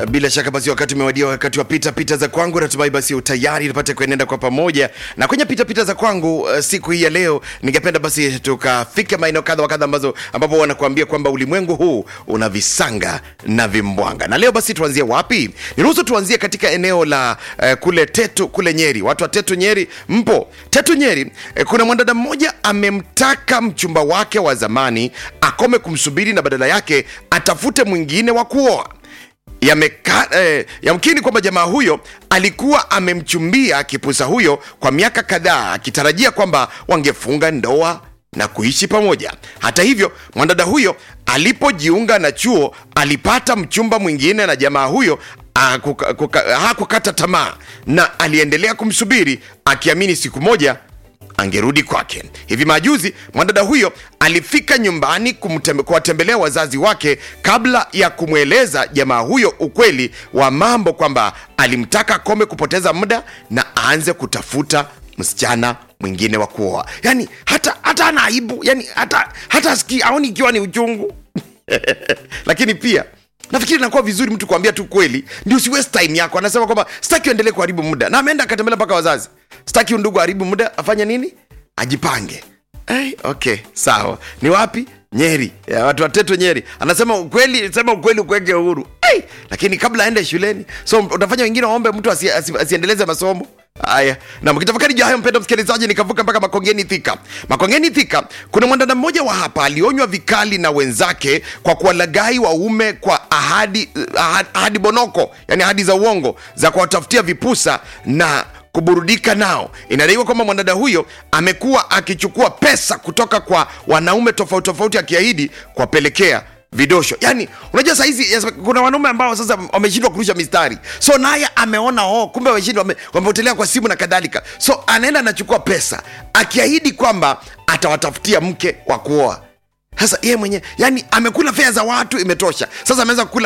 Bila shaka basi wakati umewadia, wakati wa pita pita za kwangu. Natumai basi utayari tupate kuenenda kwa pamoja na kwenye pita pita za kwangu. Uh, siku hii ya leo ningependa basi tukafika maeneo kadha wa kadha ambazo ambapo wanakuambia kwamba ulimwengu huu una visanga na vimbwanga. Na leo basi tuanzie wapi? Niruhusu tuanzie katika eneo la uh, kule Tetu kule Nyeri. Watu wa Tetu Nyeri mpo? Tetu Nyeri uh, kuna mwanadada mmoja amemtaka mchumba wake wa zamani akome kumsubiri na badala yake atafute mwingine wa kuoa yameka eh, yamkini kwamba jamaa huyo alikuwa amemchumbia kipusa huyo kwa miaka kadhaa akitarajia kwamba wangefunga ndoa na kuishi pamoja. Hata hivyo, mwanadada huyo alipojiunga na chuo alipata mchumba mwingine na jamaa huyo ah, kuka- kuka- hakukata tamaa na aliendelea kumsubiri akiamini siku moja angerudi kwake. Hivi majuzi mwanadada huyo alifika nyumbani kumtembe- kuwatembelea wazazi wake kabla ya kumweleza jamaa huyo ukweli wa mambo kwamba alimtaka akome kupoteza muda na aanze kutafuta msichana mwingine wa kuoa. Yani hata hata ana aibu, yani hata hata asikii aoni ikiwa ni uchungu lakini pia nafikiri inakuwa vizuri mtu kuambia tu kweli ndio si waste time yako anasema kwamba sitaki uendelee kuharibu muda na ameenda akatembelea mpaka wazazi sitaki undugu aharibu muda afanye nini ajipange hey, okay sawa ni wapi nyeri ya, watu watetu nyeri anasema ukweli sema ukweli ukuweke uhuru hey, lakini kabla aende shuleni so utafanya wengine waombe mtu asi, asi, asiendeleze masomo haya na mkitafakari juu ya hayo mpendo msikilizaji nikavuka mpaka makongeni thika makongeni thika kuna mwanadada mmoja wa hapa alionywa vikali na wenzake kwa kuwalagai waume kwa ahadi, ahadi, ahadi bonoko yani ahadi za uongo za kuwatafutia vipusa na kuburudika nao. Inadaiwa kwamba mwanadada huyo amekuwa akichukua pesa kutoka kwa wanaume tofauti tofauti, akiahidi kuwapelekea vidosho. Yani unajua sahizi yes, kuna wanaume ambao sasa wameshindwa kurusha mistari, so naye ameona oh, kumbe wameshindwa, wame- wamepotelea kwa simu na kadhalika, so anaenda anachukua pesa akiahidi kwamba atawatafutia mke wa kuoa. Sasa yeye mwenyewe yani amekula fea za watu, imetosha. Sasa ameweza kukula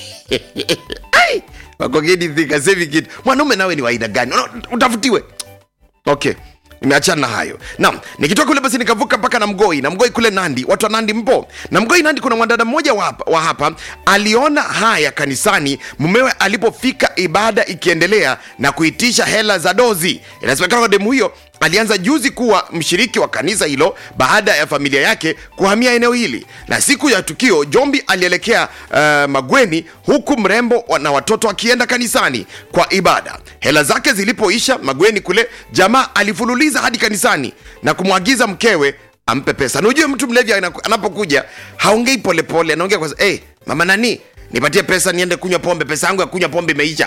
Ai! wakongeni thika sevi kitu mwanaume nawe ni waina gani Una- utafutiwe okay nimeachana na hayo naam nikitoka kule basi nikavuka mpaka na mgoi na mgoi kule nandi watu wa nandi mpo na mgoi nandi kuna mwanadada mmoja wa hapa, wa hapa aliona haya kanisani mumewe alipofika ibada ikiendelea na kuitisha hela za dozi inasemekana kwa demu huyo alianza juzi kuwa mshiriki wa kanisa hilo baada ya familia yake kuhamia eneo hili na siku ya tukio jombi alielekea uh, magweni huku mrembo wa- na watoto akienda kanisani kwa ibada hela zake zilipoisha magweni kule jamaa alifululiza hadi kanisani na kumwagiza mkewe ampe pesa na ujue mtu mlevi ana- anapokuja haongei polepole anaongea kwa hey, mama nani nipatie pesa niende kunywa pombe pesa yangu ya kunywa pombe imeisha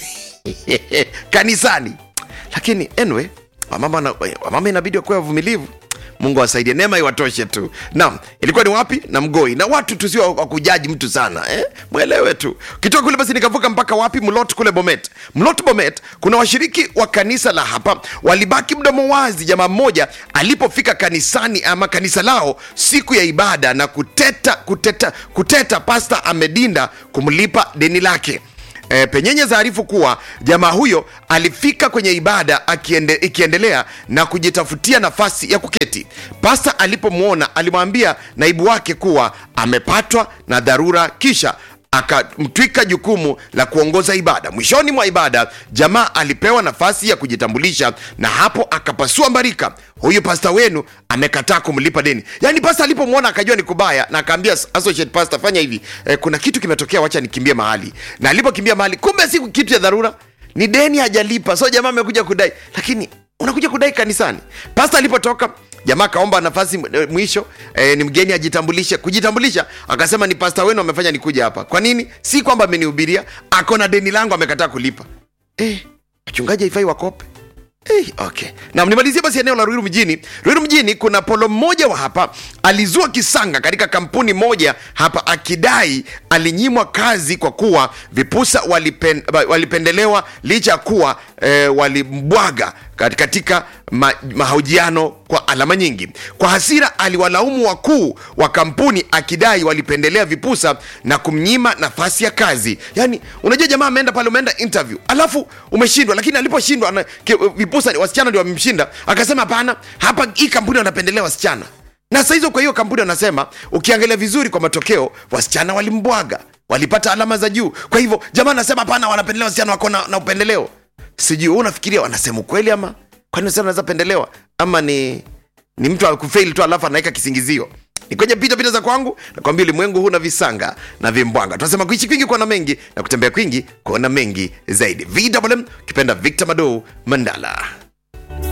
kanisani lakini anyway wamama, na- wamama inabidi wakuwa wavumilivu mungu awasaidie neema iwatoshe tu naam ilikuwa ni wapi na mgoi na watu tusio wakujaji mtu sana eh? mwelewe tu kitoka kule basi nikavuka mpaka wapi mlot kule bomet mlot bomet kuna washiriki wa kanisa la hapa walibaki mdomo wazi jamaa mmoja alipofika kanisani ama kanisa lao siku ya ibada na kuteta kuteta kuteta pasta amedinda kumlipa deni lake E, penyenye zaarifu kuwa jamaa huyo alifika kwenye ibada akiende, ikiendelea na kujitafutia nafasi ya kuketi. Pasta alipomwona alimwambia naibu wake kuwa amepatwa na dharura, kisha akamtwika jukumu la kuongoza ibada. Mwishoni mwa ibada, jamaa alipewa nafasi ya kujitambulisha na hapo akapasua mbarika, huyu pasta wenu amekataa kumlipa deni. Yaani pasta alipomwona akajua ni kubaya, na akaambia associate pastor, fanya hivi e, kuna kitu kimetokea, wacha nikimbie mahali. Na alipokimbia mahali, kumbe si kitu ya dharura, ni deni hajalipa, so jamaa amekuja kudai, lakini unakuja kudai kanisani. Pasta alipotoka jamaa akaomba nafasi eh, mwisho eh, ni mgeni ajitambulishe kujitambulisha akasema ni pasta wenu amefanya nikuja hapa kwa nini si kwamba amenihubiria ako na deni langu amekataa kulipa eh, wachungaji haifai wakope Hey, okay. Na nimalizie basi eneo la Ruiru mjini. Ruiru mjini kuna polo mmoja wa hapa alizua kisanga katika kampuni moja hapa akidai alinyimwa kazi kwa kuwa vipusa walipen, walipendelewa licha ya kuwa eh, walimbwaga kat- katika ma, mahojiano kwa alama nyingi. Kwa hasira aliwalaumu wakuu wa kampuni akidai walipendelea vipusa na kumnyima nafasi ya kazi. Yaani unajua jamaa ameenda pale umeenda interview alafu umeshindwa, lakini aliposhindwa ana- ki- vipusa wasichana ndio wamemshinda, akasema hapana, hapa hii kampuni wanapendelea wasichana na saa hizo kwa hiyo kampuni wanasema ukiangalia vizuri kwa matokeo wasichana walimbwaga walipata alama za juu kwa hivyo jamaa anasema hapana wanapendelea wasichana wako na, na upendeleo sijui wewe unafikiria wanasema ukweli ama kwani wasichana wanaweza pendelewa ama ni ni mtu akufail tu alafu anaweka kisingizio ni kwenye pita pita za kwangu nakwambia ulimwengu huna visanga na vimbwanga tunasema kuishi kwingi kuona mengi na kutembea kwingi kuona mengi zaidi vwm ukipenda victor madou mandala